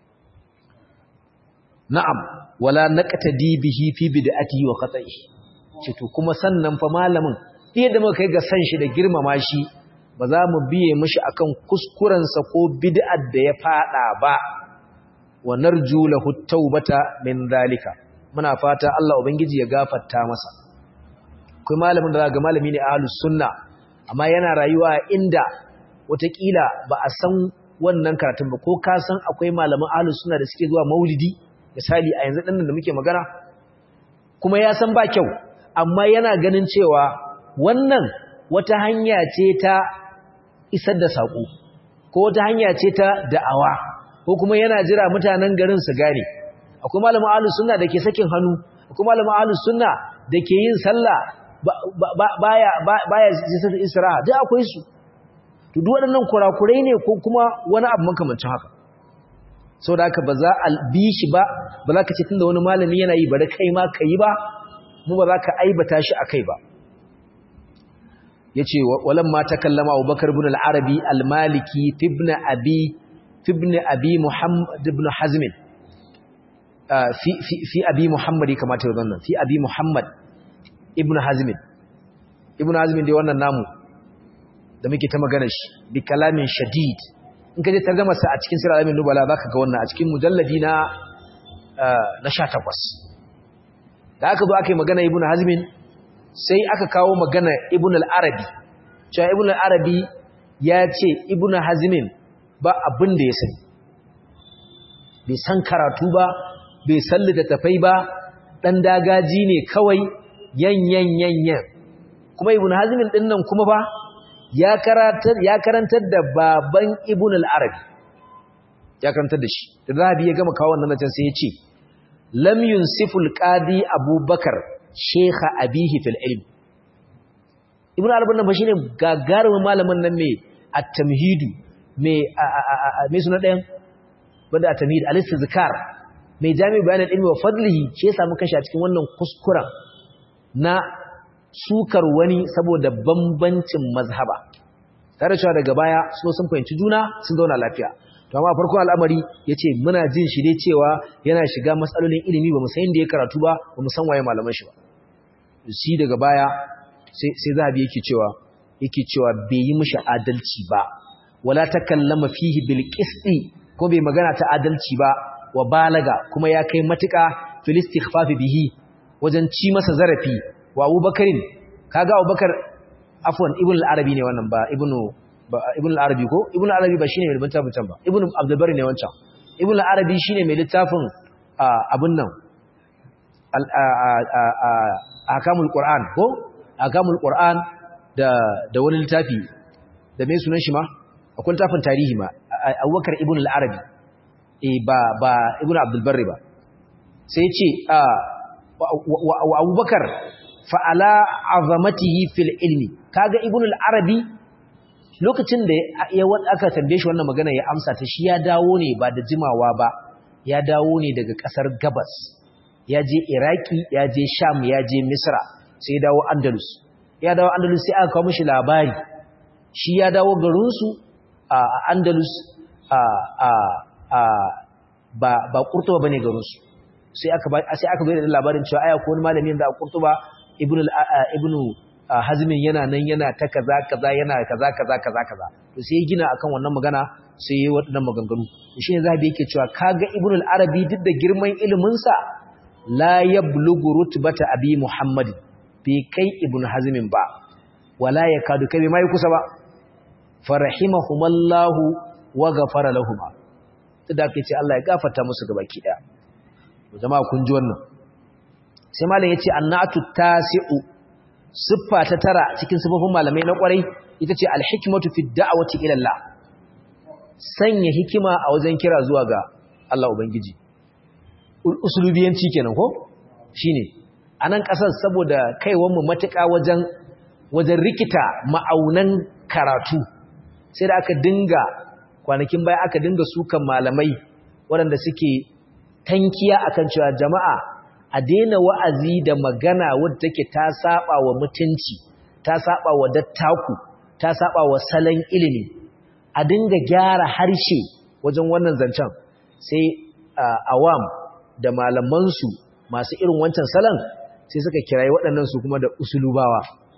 na'am wala naqtadi bihi fi bid'atihi wa khata'ihi ce to kuma sannan fa malamin yadda muka kai ga san shi da girmama shi ba za mu biye mishi akan kuskurensa ko bid'ar da ya fada ba wa narju lahu tawbata min zalika muna fata Allah ubangiji ya gafarta masa kai malamin da ga malami ne ahlus sunna amma yana rayuwa inda watakila ba a san wannan karatun ba ko ka san akwai malaman ahlus sunna da suke zuwa maulidi misali a yanzu dinnan da muke magana kuma ya san ba kyau amma yana ganin cewa wannan wata hanya ce ta isar da sako ko wata hanya ce ta da'awa ko kuma yana jira mutanen garin su gane akwai malamin ahlus sunna da ke sakin hannu akwai malamin ahlus sunna da ke yin sallah baya baya isra'a duk akwai su to duk waɗannan kurakurai ne ko kuma wani abu makamancin haka sau da haka ba za a bi shi ba ba za ka ce tun da wani malami yana yi bari kai ma ka yi ba mu ba za ka aibata shi a kai ba ya ce walan ma ta kallama abubakar bin al'arabi al-maliki fibna abi fibna abi muhammad ibn hazmin fi abi muhammad ya kamata ya zannan fi abi muhammad ibn hazmin ibn hazmin dai wannan namu da muke ta magana shi bi kalamin shadid in ka je tarjuma sa a cikin sirr alamin nubala zaka ga wannan a cikin mujalladi na na 18 da aka zo aka yi magana ibnu hazmin sai aka kawo magana ibnu al-arabi cewa ibnu al-arabi ya ce ibnu hazmin ba abin da ya sani bai san karatu ba bai san littattafai ba dan dagaji ne kawai yan yan yan yan kuma ibnu hazmin din nan kuma ba ya karantar da baban ibn al-arabi ya karantar da shi da zahabi ya gama kawo wannan can sai ya ce lam yunsiful qadi abubakar shekha abihi fil ilm ibn al-arabi nan ba shine gagarumin malamin nan mai at-tamhidu mai mai suna ɗayan banda at-tamhid al-istizkar mai jami bayanin ilmi wa fadlihi shi ya samu kashi a cikin wannan kuskuren na sukar wani saboda bambancin mazhaba tare cewa daga baya so sun fahimci juna sun zauna lafiya to amma farko al'amari yace muna jin shi dai cewa yana shiga matsalolin ilimi ba mu san inda ya karatu ba ba mu san waye malaman shi ba shi daga baya sai sai zahabi yake cewa yake cewa bai yi mishi adalci ba wala takallama fihi bil qisti ko bai magana ta adalci ba wa balaga kuma ya kai matuka fil istighfaf bihi wajen ci masa zarafi wa abubakarin kaga abubakar afwan ibn al-arabi ne wannan ba ibnu ibn al-arabi ko ibn al-arabi ba shine mai littafin ba ibn abdul bari ne wancan ibn al-arabi shine mai littafin abun nan akamul qur'an ko akamul qur'an da da wani littafi da mai sunan shi ma akwai littafin tarihi ma abubakar ibn al-arabi eh ba ba ibn abdul bari ba sai ya ce wa abubakar fa'ala azamatihi fil ilmi kaga ibn al-arabi lokacin da ya aka tambaye shi wannan magana ya amsa ta shi ya dawo ne ba da jimawa ba ya dawo ne daga kasar gabas ya je iraki ya je sham ya je misra sai ya dawo andalus ya dawo andalus sai aka kawo mishi labari shi ya dawo garinsu a andalus a a a ba ba kurtuba bane garinsu sai aka sai aka bayar da labarin cewa aya ko wani malami da a kurtuba ibnu ibnu hazmin yana nan yana ta kaza kaza yana kaza kaza kaza kaza to sai ya gina akan wannan magana sai ya yi waɗannan maganganu shi ne zabi yake cewa kaga ibn al-arabi duk da girman ilimin sa la yablughu rutbata abi muhammad bai kai ibn hazmin ba wala yakadu kai mai kusa ba farahimahumallahu wa ghafara lahum da ake ce Allah ya gafarta musu gabaki daya jama'a kun ji wannan sai malam yace annatu tasi'u siffa ta tara cikin sifofin malamai na kwarai ita ce alhikmatu fi da'wati ila Allah sanya hikima a wajen kira zuwa ga Allah ubangiji usulubiyanci kenan ko shine anan kasar saboda kaiwan mu matuƙa wajen wajen rikita ma'aunan karatu sai da aka dinga kwanakin baya aka dinga sukan malamai waɗanda suke tankiya akan cewa jama'a a daina wa'azi da magana wadda take ta saba wa mutunci ta saba wa dattaku ta saba wa salon ilimi a dinga gyara harshe wajen wannan zancen sai awam da malamansu masu irin wancan salon sai suka kirayi waɗannan su kuma da usulubawa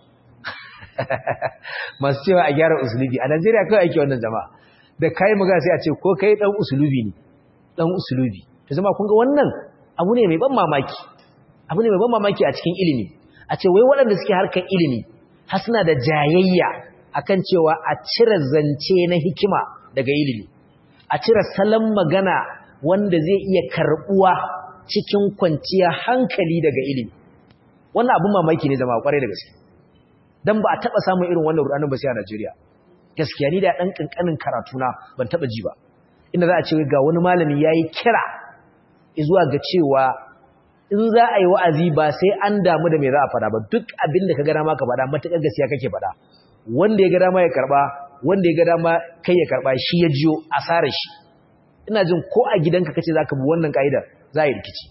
masu cewa a gyara usulubi a Najeriya kawai ake wannan jama'a da kai magana sai a ce ko kai dan usulubi ne dan usulubi to zama kun ga wannan abu ne mai ban mamaki abu ne mai ban mamaki a cikin ilimi a ce wai waɗanda suke harkar ilimi har suna da jayayya akan cewa a cire zance na hikima daga ilimi a cire salon magana wanda zai iya karbuwa cikin kwanciya hankali daga ilimi wannan abun mamaki ne zama kwarai da gaske dan ba a taba samun irin wannan rudanin ba sai a Najeriya gaskiya ni da dan kankanin karatu na ban taba ji ba inda za a ce ga wani malami yayi kira zuwa ga cewa in za a yi wa'azi ba sai an damu da me za a fada ba duk abin da ka ga dama ka fada matakar gaskiya kake fada wanda ya ga dama ya karba wanda ya ga dama kai ya karba shi ya jiyo asarar shi ina jin ko a gidanka kace zaka bi wannan kaida za a yi rikici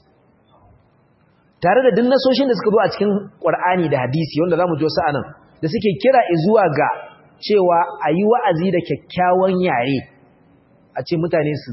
tare da duk nasoshin da suka zo a cikin Qur'ani da hadisi wanda zamu ji wasu anan da suke kira zuwa ga cewa a yi wa'azi da kyakkyawan yare a ce mutane su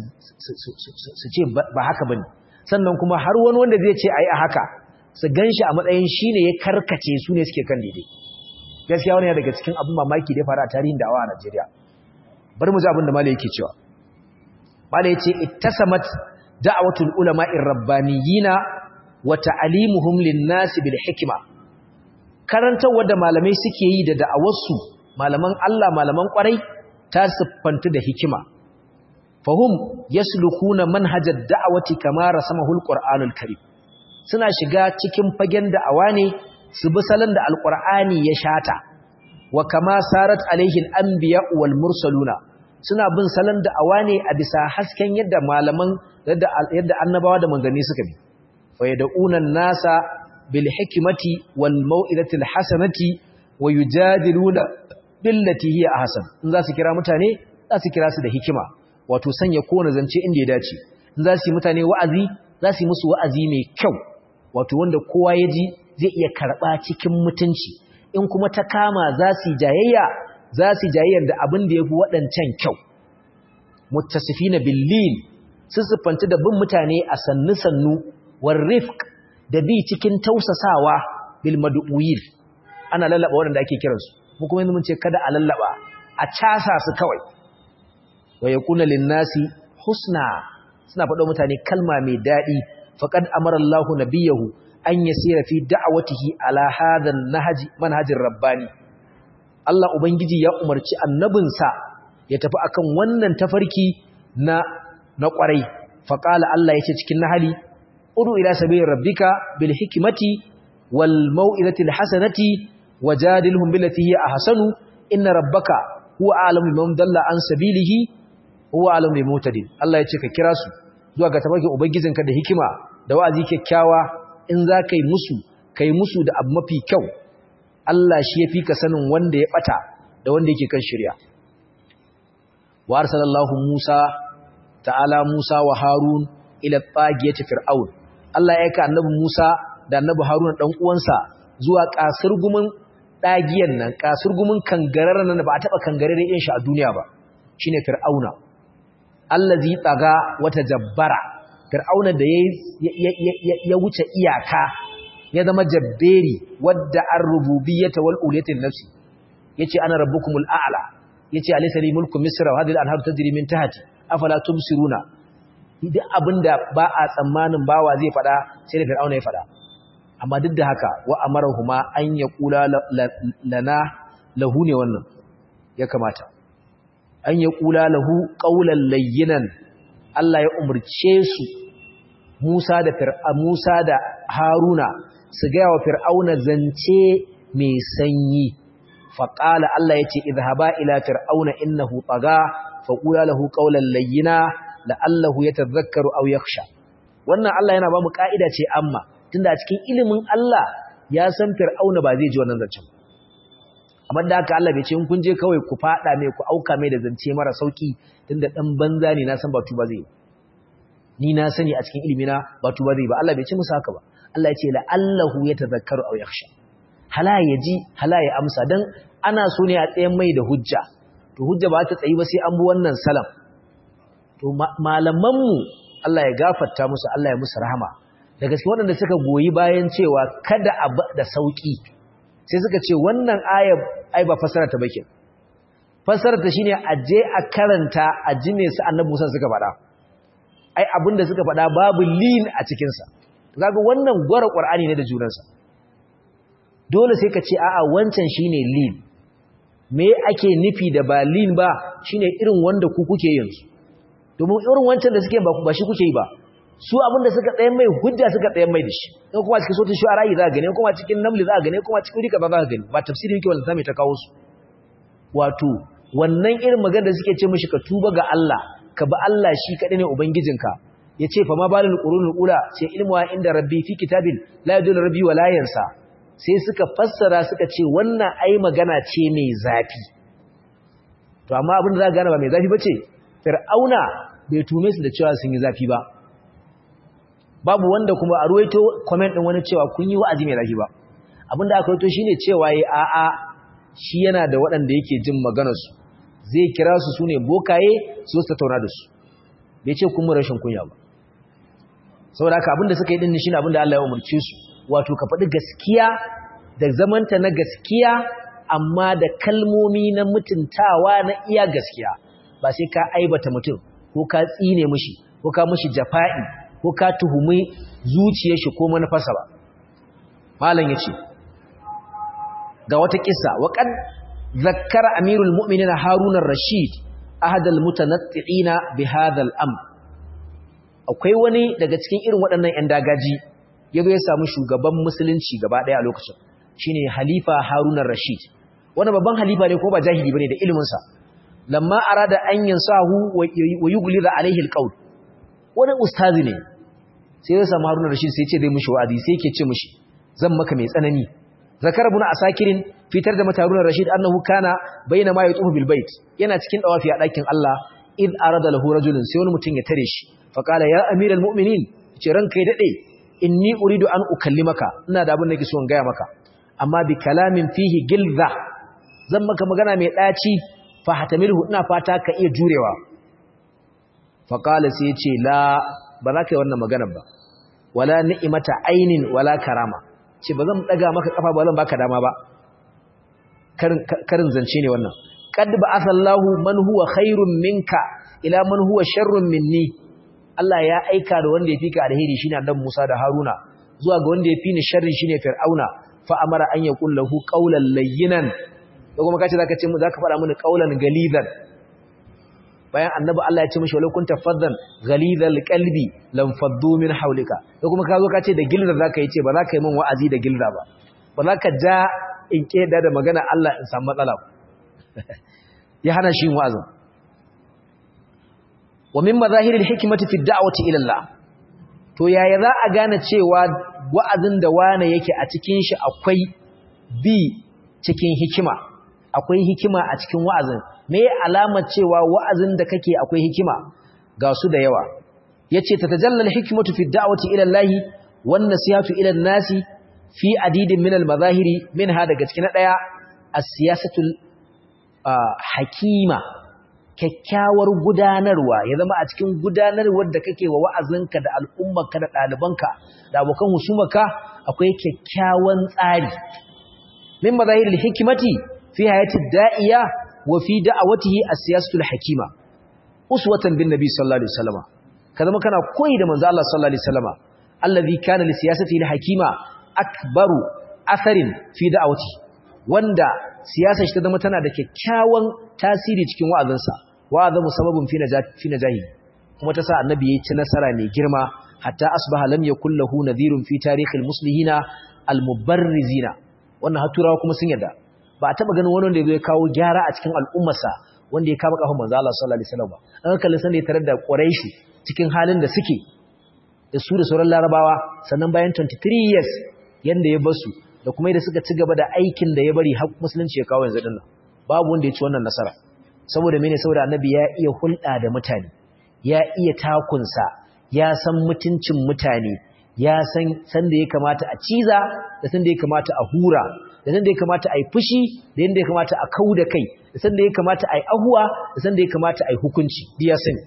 ce ba haka bane sannan kuma har wani wanda zai ce a yi a haka su gan shi a matsayin shi ne ya karkace su ne suke kan daidai gaskiya wani daga cikin abin mamaki da ya faru a tarihin da'awa a Najeriya bari mu ji abin da malai yake cewa malai yace ittasamat da'watul ulama'ir rabbaniyina wa ta'limuhum lin-nasi bil hikma karantawar da malamai suke yi da da'awarsu malaman Allah malaman kwarai ta siffantu da hikima fahum yaslukuna manhajar da'awati kama rasamahul qur'anul karim suna shiga cikin fagen da'awa ne su bi salon da alqur'ani ya shata wa kama sarat alaihi al-anbiya wal mursaluna suna bin salon da'awa ne a bisa hasken yadda malaman yadda yadda annabawa da manzanni suka bi fa yad'una an-nasa bil hikmati wal mau'izati al-hasanati wa yujadiluna billati hiya ahsan in za su kira mutane za su kira su da hikima wato sanya kowane zance inda ya dace in za su yi mutane wa'azi za su yi musu wa'azi mai kyau wato wanda kowa ya ji zai iya karɓa cikin mutunci in kuma ta kama za su yi jayayya za su yi jayayyar da abin da ya fi waɗancan kyau muttasifi na billin sun siffanta da bin mutane a sannu-sannu warrifk da bi cikin tausasawa bil madu'uyil ana lallaba waɗanda ake kiransu mu kuma yanzu mun ce kada a lallaba a casa su kawai wa yakuna linnasi husna suna faɗo mutane kalma mai daɗi faqad amara Allahu nabiyahu an yasira fi da'watihi ala hadha nahji manhajir rabbani Allah ubangiji ya umarci annabinsa ya tafi akan wannan tafarki na na kwarai faqala Allah yace cikin nahali udu ila sabili rabbika bil hikmati wal mau'izati al hasanati wajadilhum billati hiya ahsanu inna rabbaka huwa a'lamu biman dalla an sabilihi huwa a'lamu bil mutadin Allah yace ka kira su zuwa ga tabarkin ubangijinka da hikima da wa'azi kyakkyawa in za ka yi musu kai musu da abu mafi kyau Allah shi yafi ka sanin wanda ya bata da wanda yake kan shirya wa arsalallahu Musa ta'ala Musa wa Harun ila tagiyati fir'aun Allah ya aika annabi Musa da annabi Harun dan uwansa zuwa kasurgumin dagiyan nan kasurgumin kangararren nan ba a taba kangarare yin shi a duniya ba shine fir'auna allazi tsaga wata jabbara fir'auna da ya wuce iyaka ya zama jabberi wadda an rububiyyata wal uliyatin nafsi yace ana rabbukumul a'la yace alaysa li mulku misra wa hadhihi al-anharu tajri min tahti afala tubsiruna duk abinda ba a tsammanin bawa zai fada sai da fir'auna ya fada amma duk da haka wa amarahuma an yaqula lana lahu ne wannan ya kamata an yaqula lahu qawlan layyinan Allah ya umurce su Musa da fir'a Musa da Haruna su ga wa fir'auna zance mai sanyi faqala Allah yace idhaba ila fir'auna innahu taga faqula lahu qawlan layyina la'allahu yatadhakkaru aw yakhsha wannan Allah yana ba mu kaida ce amma tunda a cikin ilimin Allah ya san fir'auna ba zai ji wannan zancen amma da haka Allah bai ce in kun je kawai ku fada mai ku auka mai da zance mara sauki tunda dan banza ne na san ba tuba zai ni na sani a cikin ilimi na ba tuba zai ba Allah bai ce musu haka ba Allah ya ce la'allahu yatadhakkaru aw yakhsha hala ya ji hala ya amsa dan ana so ne a tsayen mai da hujja to hujja ba ta tsayi ba sai an bi wannan salam to malamanmu Allah ya gafarta musu Allah ya musu rahama da gaske waɗanda suka goyi bayan cewa kada a da sauki sai suka ce wannan aya ai ba fasara ta bakin fasara ta shine a je a karanta a ji me su annabi Musa suka faɗa ai abinda suka faɗa babu lin a cikin sa kaga wannan gwara Qur'ani ne da junansa dole sai ka ce a'a wancan shine lin me ake nufi da ba lin ba shine irin wanda ku kuke yin su domin irin wancan da suke ba shi kuke yi ba su abinda suka tsayen mai hujja suka tsayen mai da shi in kuma cikin sautin shu'ara za a gane kuma cikin namli za a gane kuma cikin rika ba za a gani ba tafsiri yake wanda sami ta kawo su wato wannan irin magana da suke ce mishi ka tuba ga Allah ka ba Allah shi kaɗai ne ubangijinka ya ce fa ma balul qurunul ula ce ilmu wa inda rabbi fi kitabin la yadul rabbi wa la yansa sai suka fassara suka ce wannan ai magana ce mai zafi to amma abin da za ka gane ba mai zafi bace fir'auna bai tume su da cewa sun yi zafi ba babu wanda kuma a ruwaito comment din wani cewa kun yi wa'azi mai zafi ba abinda aka ruwaito shine cewa yi a'a shi yana da waɗanda yake jin maganar su zai kira su sune bokaye su su tattauna da su bai ce kun rashin kunya ba saboda haka abinda suka yi din shine abinda Allah ya umarce su wato ka faɗi gaskiya da zamanta na gaskiya amma da kalmomi na mutuntawa na iya gaskiya ba sai ka aibata mutum ko ka tsine mishi ko ka mishi jafa'i ko ka tuhumi zuciyar shi ko manufarsa ba malam yace ga wata kissa wa qad zakkara amirul mu'minin harun ar-rashid ahad al-mutanatti'ina bi hadha al-amr akwai wani daga cikin irin waɗannan ƴan dagaji yazo ya samu shugaban musulunci gaba ɗaya a lokacin shine halifa harun ar-rashid wannan babban halifa ne ko ba jahili bane da ilimin sa lamma arada an yansahu wa yughliza alaihi al-qawl wani ustazi ne sai ya samu Haruna Rashid sai ya ce zai mishi wa'azi sai yake ce mishi zan maka mai tsanani zakar ibn asakirin fitar da mata Haruna Rashid annahu kana baina ma yatufu bil bait yana cikin dawafi a dakin Allah id arada lahu rajulun sai wani mutum ya tare shi fa qala ya amiral mu'minin ce ranka ya dade inni uridu an ukallimaka ina da abin da nake so in gaya maka amma bi kalamin fihi gilza zan maka magana mai daci fa hatamilhu ina fata ka iya jurewa fa qala sai ya ce la ba za ka yi wannan magana ba wala ni'imata ainin wala karama ce ba zan daga maka kafa ba zan baka dama ba karin zance ne wannan qad ba'athallahu man huwa khairun minka ila man huwa sharrun minni Allah ya aika da wanda ya fika alheri shine annabi Musa da Haruna zuwa ga wanda ya fi ni sharri shine Fir'auna fa amara an yaqul lahu qawlan layyinan da kuma kace zaka ce mu zaka fara mini qawlan galidan bayan annabi Allah ya ce mishi walau kunta faddan ghalidhal qalbi lam faddu min hawlika da kuma ka zo ka ce da gilda zaka yi ce ba za ka yi min wa'azi da gilda ba ba za ka ja in keda da magana Allah in samu matsala ya hana shi wa'azin wa min mazahiril hikmati fi da'wati ila Allah to yaya za a gane cewa wa'azin da wane yake a cikin shi akwai bi cikin hikima akwai hikima a cikin wa'azin me alamar cewa wa'azin da kake akwai hikima ga su da yawa yace tatajallal hikmatu fi da'wati ila Allah wan nasihatu ila nasi fi adidin min al-mazahiri minha daga cikin daya as-siyasatul hakima kyakkyawar gudanarwa ya zama a cikin gudanarwar da kake wa wa'azinka da al'ummarka da ɗalibanka da abokan husumarka akwai kyakkyawan tsari min mazahiril hikimati fi hayati da'iya wa fi da'awatihi as-siyasatul hakima uswatan bin nabi sallallahu alaihi wasallam ka zama kana koyi da manzo Allah sallallahu alaihi wasallam allazi kana li siyasatihi al-hakima akbaru atharin fi da'awati wanda siyasar shi ta zama tana da kyakkyawan tasiri cikin wa'azinsa wa'azamu sababun fi najati fi najahi kuma ta sa annabi yayi ci nasara mai girma hatta asbaha lam yakul lahu nadhirun fi tarikhil muslihina al-mubarrizina wannan haturawa kuma sun yarda ba a taba ganin wani wanda ya kawo gyara a cikin al'ummarsa wanda ya kama kafin manzo Allah sallallahu alaihi wasallam ba an kallon san da ya tarar da Quraishi cikin halin da suke da su da sauran Larabawa sannan bayan 23 years yanda ya basu da kuma yadda suka ci gaba da aikin da ya bari har musulunci ya kawo yanzu dinnan babu wanda ya ci wannan nasara saboda mene saboda annabi ya iya hulɗa da mutane ya iya takunsa ya san mutuncin mutane ya san san da ya kamata a ciza da san da ya kamata a hura da san da ya kamata a yi fushi da yadda ya kamata a kau da kai da san da ya kamata a yi ahuwa da san da ya kamata a yi hukunci biya sani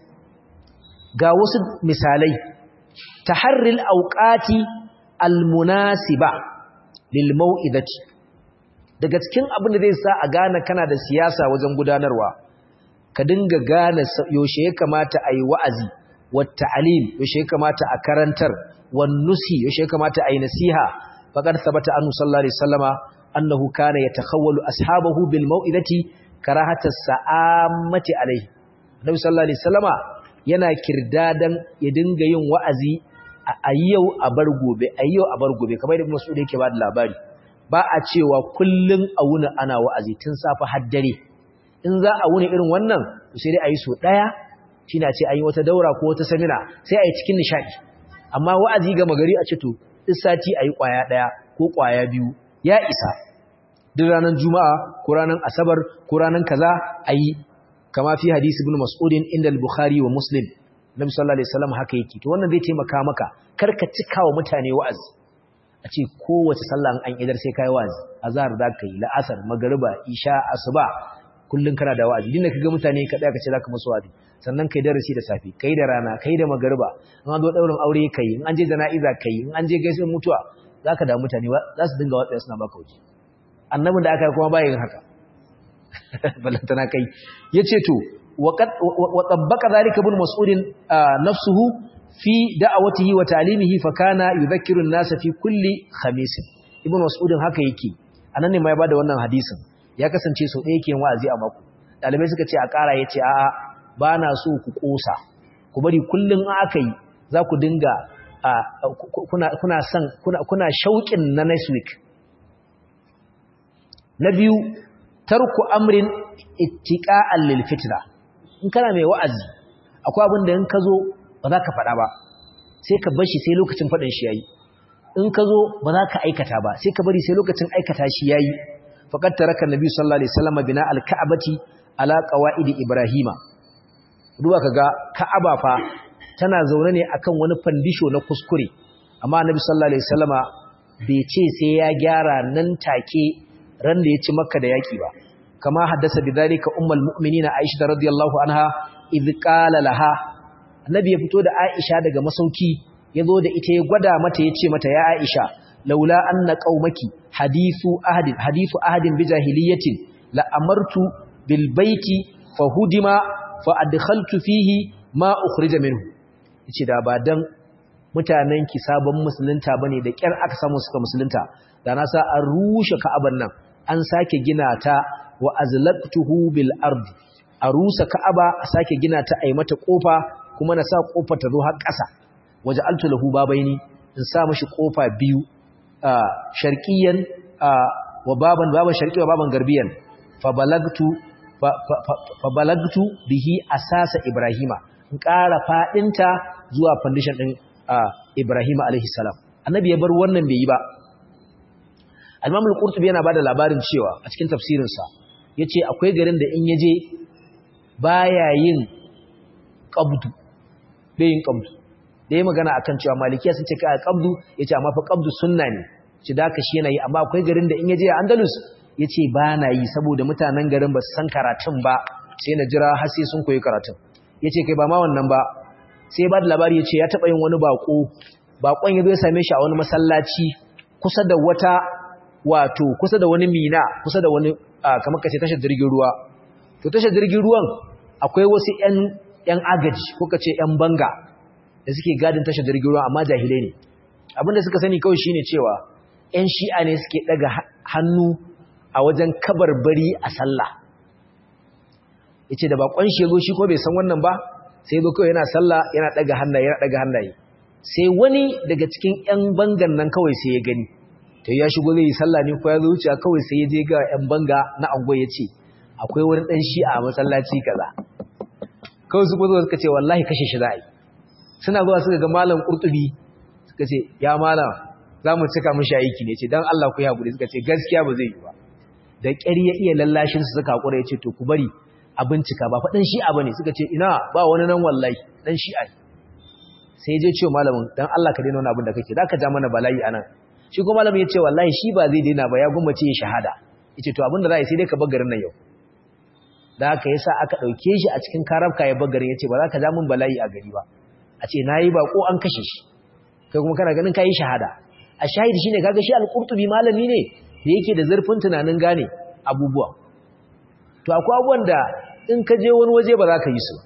ga wasu misalai taharril auqati almunasiba lil mau'izati daga cikin abin da zai sa a gane kana da siyasa wajen gudanarwa ka dinga gane yaushe ya kamata a yi wa'azi wata alim yaushe ya kamata a karantar wannusi yaushe ya kamata a yi nasiha faqad thabata anhu sallallahu alaihi wasallama annahu kana yatakhawwalu ashabahu bil mau'izati karahata sa'amati alaihi nabi sallallahu alaihi wasallama yana kirdadan ya dinga yin wa'azi a yau a bar gobe a yau a bar gobe kamar da Mas'ud yake ba da labari ba a cewa kullun a wuni ana wa'azi tun safa har dare in za a wuni irin wannan sai dai a yi so daya shine a ce an yi wata daura ko wata samina sai a yi cikin nishadi amma wa'azi ga magari a ce to duk sati a yi kwaya daya ko kwaya biyu ya isa duk ranar juma'a ko ranar asabar ko ranar kaza a yi kama fi hadisi ibn mas'udin inda al-bukhari wa muslim nabi sallallahu alaihi wasallam haka yake to wannan zai taimaka maka kar ka cika wa mutane wa'azi a ce kowace sallah an idar sai kai wa'azi azhar za ka yi la'asar magriba isha asuba kullun kana da wa'azi dinda kaga mutane ka tsaya ka ce zaka musu wa'azi sannan kai darasi da safi kai da rana kai da magriba in an zo daurin aure kai in an je jana'iza kai in an je gaisuwar mutuwa zaka da mutane za su dinga watsa suna baka wuce annabin da aka kuma bayin haka balantana kai yace to wa tabbaka zalika ibn mas'udin nafsuhu fi da'awatihi wa ta'limihi fa kana yudhakkiru an-nasa fi kulli khamis ibn mas'udin haka yake anan ne ma ya bada wannan hadisin ya kasance so ɗaya yake yin wa'azi a mako dalibai suka ce a ƙara yace a'a ba na so ku kosa ku bari kullun aka yi za ku dinga kuna kuna son kuna kuna shauƙin na next week na biyu tarku amrin ittiqa'an lil fitna in kana mai wa'azi akwai abin da in ka zo ba za ka faɗa ba sai ka bar shi sai lokacin faɗin shi yayi in ka zo ba za ka aikata ba sai ka bari sai lokacin aikata shi yayi faqad taraka nabi sallallahu alaihi wasallam bina al-ka'bati ala qawaid ibrahima duba kaga ka'aba fa tana zaune ne akan wani fandisho na kuskure amma nabi sallallahu alaihi wasallama bai ce sai ya gyara nan take ran da ya ci makka da yaki ba kama haddasa bidhalika ummul mu'minina aisha radiyallahu anha idh qala laha annabi ya fito da aisha daga masauki yazo da ita ya gwada mata yace mata ya aisha laula anna qaumaki hadithu ahadin hadithu ahadin bi jahiliyatin la amartu bil baiti fa hudima fa adkhaltu fihi ma ukhrija minhu yace da ba dan mutanen ki sabon musulunta bane da kyar aka samu suka musulunta da na sa an rushe ka'aban nan an sake gina ta wa azlaqtuhu bil ardi a rusa ka'aba a sake gina ta ai mata kofa kuma na sa kofar ta zo har ƙasa waja'altu lahu babaini in sa mishi kofa biyu sharqiyan wa baban baban sharqi wa baban garbiyan fa balagtu fa balagtu bihi asasa ibrahima in ƙara fadinta zuwa foundation din ibrahima alaihi salam annabi ya bar wannan bai yi ba al-imam al-qurtubi yana bada labarin cewa a cikin tafsirinsa yace akwai garin da in yaje baya yin qabdu bai yin qabdu da yayi magana akan cewa malikiya sun ce kai qabdu yace amma fa qabdu sunna ne ci da ka shi yana yi amma akwai garin da in yaje a Andalus yace ba na yi saboda mutanen garin ba su san karatun ba sai na jira har sai sun koyi karatun yace kai ba ma wannan ba sai ba da labari yace ya taba yin wani bako bakon yazo ya same shi a wani masallaci kusa da wata wato kusa da wani mina kusa da wani kamar kace tashar jirgin ruwa to tashar jirgin ruwan akwai wasu ƴan ƴan agaji ko kace ƴan banga da suke gadin tashar jirgin ruwa amma jahilai ne abinda suka sani kawai shine cewa ƴan shi'a ne suke daga hannu a wajen kabarbari a sallah yace da bakon shego shi ko bai san wannan ba sai zo kawai yana sallah yana daga hannaye yana daga hannaye sai wani daga cikin ƴan bangan nan kawai sai ya gani to ya shigo zai yi sallah ne ko ya zo wuce kawai sai ya je ga ƴan banga na angon ya ce akwai wani dan shi'a a masallaci kaza kawai su zo suka ce wallahi kashe shi za a yi suna zuwa suka ga malam qurtubi suka ce ya malam za mu cika mishi aiki ne ce dan Allah ku yi hakuri suka ce gaskiya ba zai yi ba da ƙyar ya iya lallashin su suka hakura ya ce to ku bari a bincika ba faɗin shi'a ba ne suka ce ina ba wani nan wallahi ɗan shi'a ne sai je ce malamin don Allah ka daina wani abin da kake za ka ja mana bala'i a nan shi kuma malamin ya ce wallahi shi ba zai daina ba ya gwammace ya shahada ya ce to abin da za a yi sai dai ka garin nan yau da haka yasa aka ɗauke shi a cikin karabka ya garin ya ce ba za ka ja min bala'i a gari ba a ce na yi ba ko an kashe shi kai kuma kana ganin ka yi shahada a shahidi shine kaga shi al-qurtubi malami ne da yake da zurfin tunanin gane abubuwa to akwai abubuwan da in ka je wani waje ba za ka yi su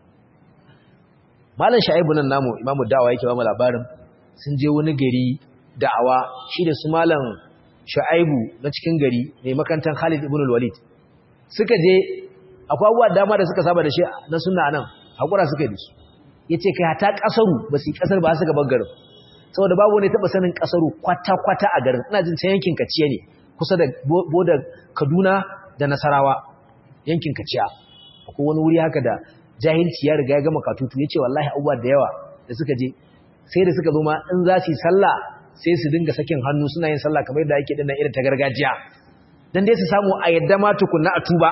malam sha'ibu nan namu imamu da'awa yake ba mu labarin sun je wani gari da'awa shi da su malam sha'ibu na cikin gari mai makantan khalid ibn walid suka je akwai abubuwa dama da suka saba da shi na sunna nan hakura suka yi su ya ce kai hata kasaru ba su yi kasar ba suka bar garin saboda babu wani taɓa sanin kasaru kwata-kwata a garin ina jin can yankin kaciya ne kusa da boda kaduna da nasarawa yankin kaciya akwai wani wuri haka da jahilci ya riga ya gama katutu ya ce wallahi abubuwa da yawa da suka je sai da suka zo ma in za su yi sallah sai su dinga sakin hannu suna yin sallah kamar yadda ake dinnan irin ta gargajiya dan dai su samu a yadda ma tukunna a tuba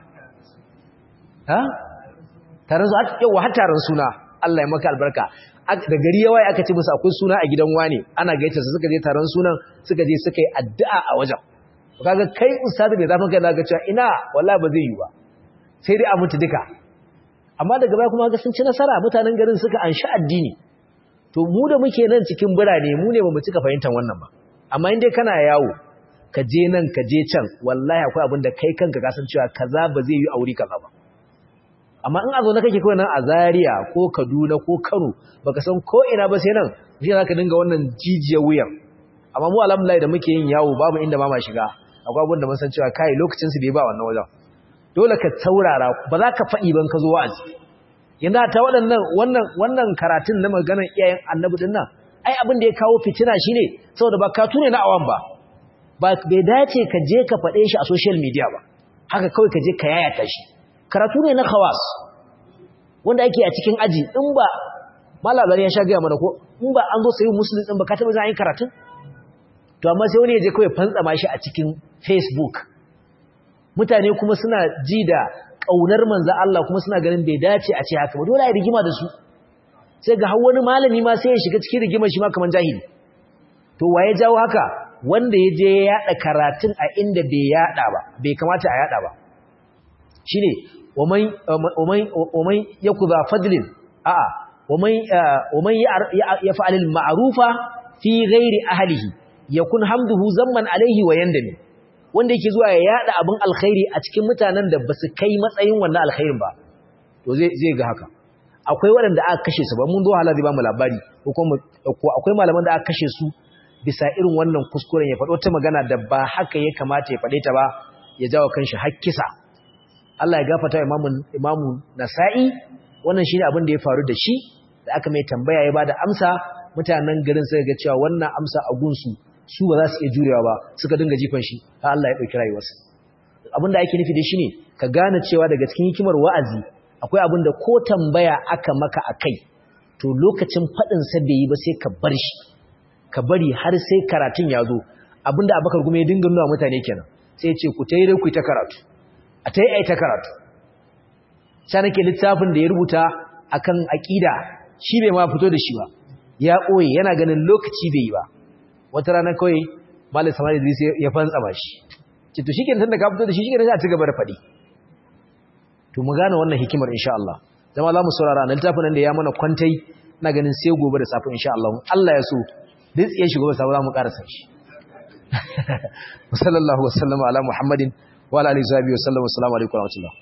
ha taron su yawa har taron suna Allah ya maka albarka da gari yawa aka ce musu akwai suna a gidan wane ana gaita su suka je taron sunan suka je suka yi addu'a a wajen kaga kai ustazi bai zafin kai zaka cewa ina wallahi ba zai yi ba sai dai a mutu duka amma daga baya kuma ga sun ci nasara mutanen garin suka anshi addini to mu da muke nan cikin birane mu ne bamu cika fahimtar wannan ba amma in dai kana yawo ka je nan ka je can wallahi akwai abin da kai kanka ka san cewa kaza ba zai yi aure kaza ba amma in a zo na kake kawai nan a Zaria ko Kaduna ko Kano baka san ko ina ba sai nan shi zaka dinga wannan jijiya wuyan amma mu alhamdulillah da muke yin yawo babu inda ma ma shiga akwai abin da mun san cewa kai lokacin su bai ba wannan wajen dole ka taurara ba za ka faɗi ban ka zo wa'azi yanzu ta waɗannan wannan wannan karatun na maganar iyayen annabi din nan ai abin da ya kawo fitina shine saboda ba ka tune na awan ba ba bai dace ka je ka faɗe shi a social media ba haka kawai ka je ka yayata shi karatu ne na khawas wanda ake a cikin aji in ba malalar ya sha gaya mana ko in ba an zo sayi musulun din ba ka taɓa za a yi karatun to amma sai wani ya je kawai fantsama shi a cikin facebook mutane kuma suna ji da ƙaunar manzan Allah kuma suna ganin bai dace a ce haka ba dole a yi rigima da su sai ga wani malami ma sai ya shiga cikin rigimar shi ma kamar jahili to waye jawo haka wanda ya je ya yaɗa karatun a inda bai yaɗa ba bai kamata a yaɗa ba shine waman yakuza fadlin a'a waman waman yaf'al al-ma'rufa fi ghairi ahlihi yakun hamduhu zamman alaihi wa yandami wanda yake zuwa ya yada abin alkhairi a cikin mutanen da basu kai matsayin wannan alkhairin ba to zai zai ga haka akwai waɗanda aka kashe su ba mun zo halali ba mu labari ko kuma ko akwai malaman da aka kashe su bisa irin wannan kuskuren ya faɗo ta magana da ba haka ya kamata ya faɗe ta ba ya jawo kanshi hakkisa Allah ya gafarta imamu imamu Nasa'i wannan shine abin da ya faru da shi da aka mai tambaya ya bada amsa mutanen garin suka ga cewa wannan amsa a gunsu su ba za su iya jurewa ba suka dinga jifan shi har Allah ya dauki rayuwarsa abin da ake nufi da shi ne ka gane cewa daga cikin hikimar wa'azi akwai abin da ko tambaya aka maka akai to lokacin fadin sa bai yi ba sai ka bar shi ka bari har sai karatun ya zo abinda Abubakar kuma ya dinga nuna mutane kenan sai ya ce ku tayi ku ta karatu a tayi ai ta karatu sai nake littafin da ya rubuta akan aqida shi bai ma fito da shi ba ya ɓoye yana ganin lokaci bai yi ba wata rana kawai malam samari idris ya fantsama shi ce to shi kenan da ka fito da shi shi kenan za a ci gaba da faɗi to mu gane wannan hikimar insha Allah zama za mu saurara na littafin nan da ya mana kwantai na ganin sai gobe da safe insha Allah Allah ya so duk tsiye shi gobe safe za mu ƙarasa shi sallallahu wasallama ala muhammadin wa ala alihi wa sallam assalamu alaikum wa rahmatullah